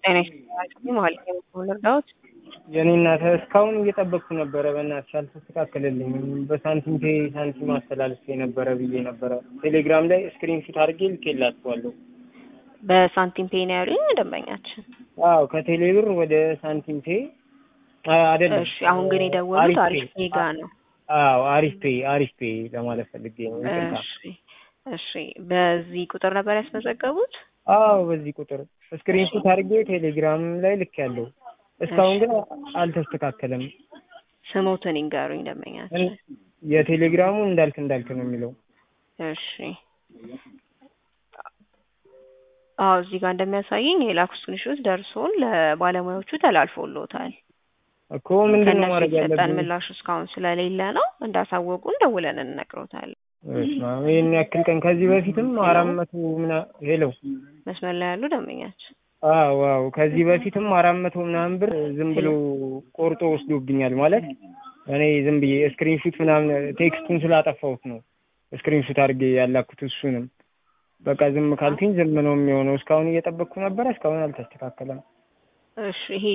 ጤና ይስጥልኝ ማለት ነው ልርዳዎት? የኔ እናት እስካሁን እየጠበቅኩ ነበረ። በእናትሽ አልተስተካከለልኝም። በሳንቲም ፔ ሳንቲም አስተላልፌ ነበረ ብዬ ነበረ። ቴሌግራም ላይ ስክሪን ሹት አድርጌ ልኬላችኋለሁ። በሳንቲም ፔ ነው ያሉኝ ደንበኛችን። አዎ ከቴሌ ብር ወደ ሳንቲም ፔ አይደለም። እሺ አሁን ግን የደወሉት አሪፍ ፔ ጋ ነው። አዎ አሪፍ ፔ አሪፍ ፔ ለማለት ፈልጌ ነው። ይቅርታ። እሺ እሺ በዚህ ቁጥር ነበር ያስመዘገቡት? አዎ በዚህ ቁጥር ስክሪን ሹት አድርጌ ቴሌግራም ላይ ልክ ያለው እስካሁን ግን አልተስተካከለም። ስሞትን ይንገሩኝ ደንበኛችን። የቴሌግራሙ እንዳልክ እንዳልክ ነው የሚለው። እሺ አዎ እዚህ ጋር እንደሚያሳየኝ የላኩ ስክሪንሾት ደርሶን ለባለሙያዎቹ ተላልፎሎታል። እኮ ምንድን ነው ከእነሱ ማድረግ የተሰጠን ያለብን? ምላሽ እስካሁን ስለሌለ ነው እንዳሳወቁን ደውለን እንነግሮታለን። በስመ አብ፣ ይህን ያክል ቀን ከዚህ በፊትም አራት መቶ ምና ሄሎ መስመር ላይ ያሉ ደንበኛችን አዎ አዎ ከዚህ በፊትም አራት መቶ ምናምን ብር ዝም ብሎ ቆርጦ ወስዶብኛል። ማለት እኔ ዝም ብዬ ስክሪን ሹት ምናምን ቴክስቱን ስላጠፋሁት ነው ስክሪን ሹት አድርጌ ያላኩት። እሱንም በቃ ዝም ካልኩኝ ዝም ነው የሚሆነው። እስካሁን እየጠበቅኩ ነበረ፣ እስካሁን አልተስተካከለም። እሺ ይሄ